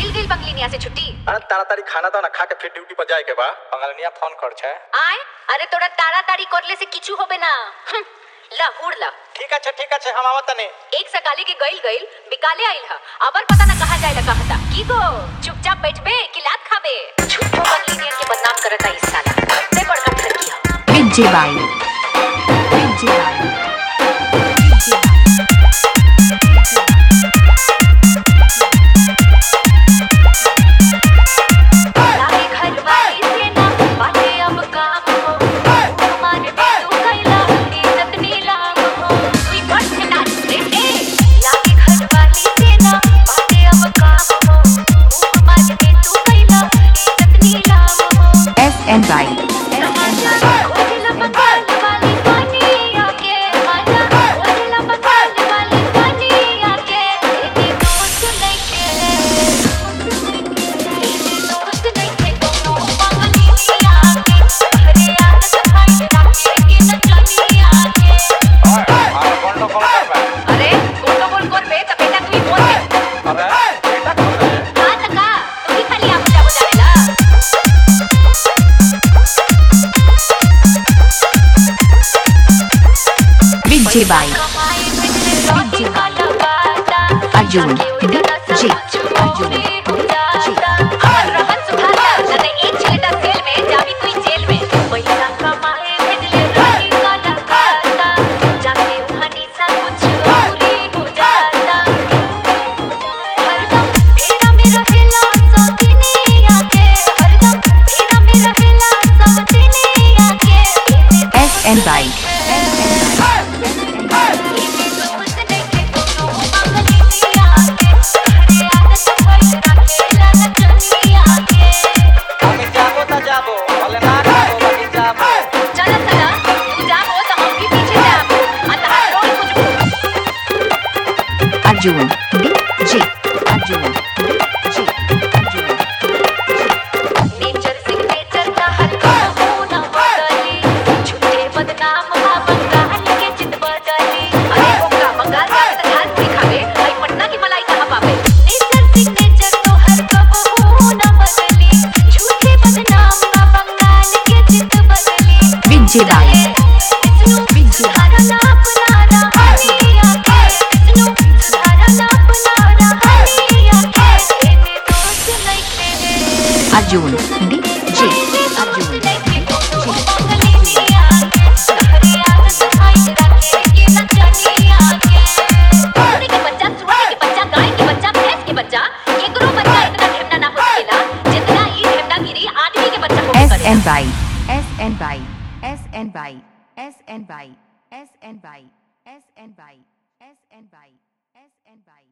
मिल गई बंगलिनिया से छुट्टी अरे ताड़ाताड़ी खाना दाना खा के फिर ड्यूटी पर जाए के बा बंगलनिया फोन कर छे आए अरे तोरा ताड़ाताड़ी करले से किछु होबे ना हम्म, ला हुड़ ला ठीक है ठीक है हम आवत तनी एक सकाले के गइल गइल बिकाले आइल ह अबर पता ना कहा जाए कहता की गो चुपचाप बैठबे कि लात खाबे झूठो बंगलिनियन के बदनाम करता इस साला से बड़का ठगी ह विजय बाई विजय बाई लागे घर वाली से ना बाटे अब काम हो हमारे बेटू कैला इज्जत नीलाम हो कोई बट ना रे ए लागे घर वाली से ना बाटे अब काम हो हमारे बेटू कैला इज्जत नीलाम हो एस एन बाई ओला बंगाल वाली पानी आके आजा ओला बंगाल वाली पानी आके तेरी दोस्त नहीं के दोस्त नहीं थे कोनो पागली आके अरे यार सफाई रखे के न चली आके अरे कौन लोग कौन कर बा अरे गोटो बोल कर बे त बेटा तू ही बोल दे अरे बेटा कौन है का तका तू ही खाली आप जा बजावेला विजय बाई कमाई में का लगाता अर्जुन जी अर्जुन जी हमर रहन सुधारता जने एक छेटा सेल में जाबी तू जेल में पैसा कमाए भेजले रही का लगाता जाके वहानी सा कुछ पूरी हो जाता हरदम तेरा मेरा हिला सौतीनी आके हरदम तेरा मेरा हिला सौतीनी आके एस एन बाई हम जाबो त जाबो भले ना जाबो बाकी जाबो अर्जुन जी अर्जुन जी अर्जुन विजय बाई अर्जुन जी अर्जुन एस एन बाई एस एन बाई एस एन बाई एस एन बाई एस एन बाई एस एन बाई एस एन बाई एस एन बाई